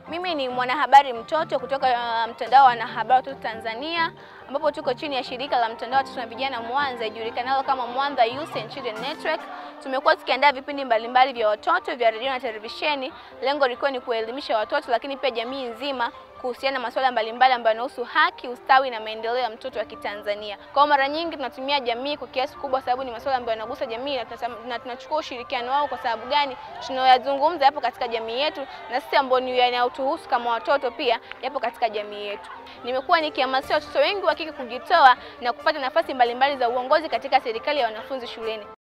Mimi ni mwanahabari mtoto kutoka uh, mtandao wa wanahabari watoto Tanzania, ambapo tuko chini ya shirika la mtandao wa watoto na vijana Mwanza ijulikanalo kama Mwanza Youth and Children Network. Tumekuwa tukiandaa vipindi mbalimbali vya watoto vya redio na televisheni, lengo likiwa ni kuelimisha watoto, lakini pia jamii nzima kuhusiana na masuala mbalimbali ambayo yanahusu haki, ustawi na maendeleo ya mtoto wa Kitanzania. Kwa mara nyingi tunatumia jamii kwa kiasi kubwa, sababu ni masuala ambayo yanagusa jamii na tunasema- na tunachukua ushirikiano wao. Kwa sababu gani? Tunayoyazungumza yapo katika jamii yetu, na sisi ambao ni yanayotuhusu kama watoto pia yapo katika jamii yetu. Nimekuwa nikihamasisha watoto wengi wa kike kujitoa na kupata nafasi mbalimbali za uongozi katika serikali ya wanafunzi shuleni.